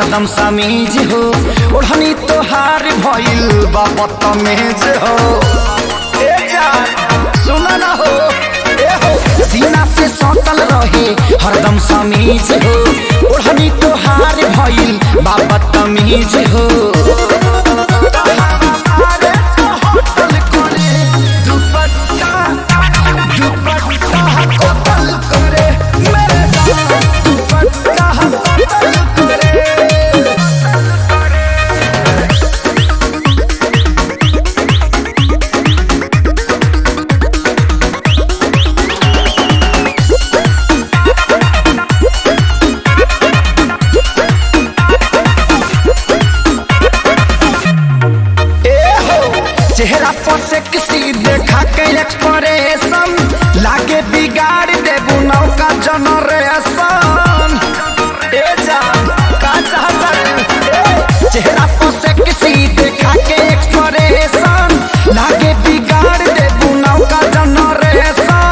हरदम समीज हो ओढ़नी तोहार भइल बा बदतमीज हो ए जान सुन ना हो ए हो सीना से सटल रहे हरदम समीज हो ओढ़नी तोहार भइल बा बदतमीज हो हमारे तो होटल करे दुपट्टा दुपट्टा कतल करे मेरे जान दुपट्टा कतल करे ए हो चेहरा पर से किसी देखा के एक्सप्रेशन लागे बिगाड़ देबू नौका जनरेशन ए जा का चाहता ए, चेहरा पर से किसी देखा के एक्सप्रेशन लागे बिगाड़ देबू नौका जनरेशन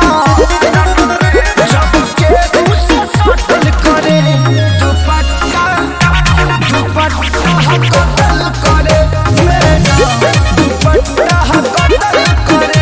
जब के दूसरे सटल करे दुपट्टा दुपट्टा कतल करे मेरे जान दुपट्टा कतल करे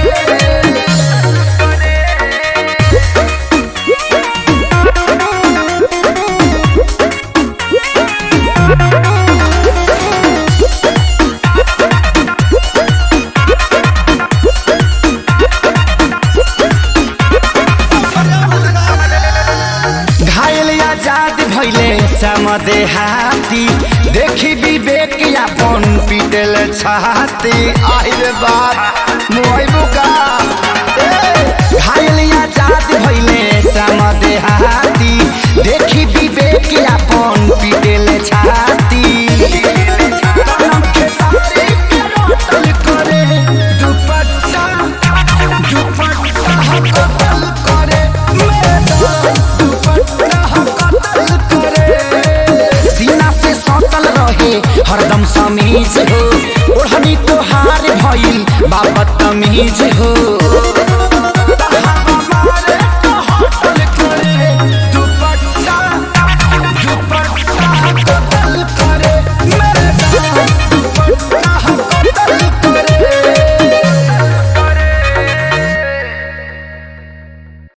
घायल आजाद भैले समदे हाथी देखी विवेक अपन पीटल छाती आहिर बात मोइबू का ए, घायल आजाद भैले समदे हाथी देखी विवेक अपन पीटल छाती कलम के सारे के रोटल करे दुपट्टा दुपट्टा कतल करे मेरे जान दुपट्टा कतल करे सीना से सटल रहे हरदम समीज हो ओढ़नी तोहार भइल बाबत तमीज हो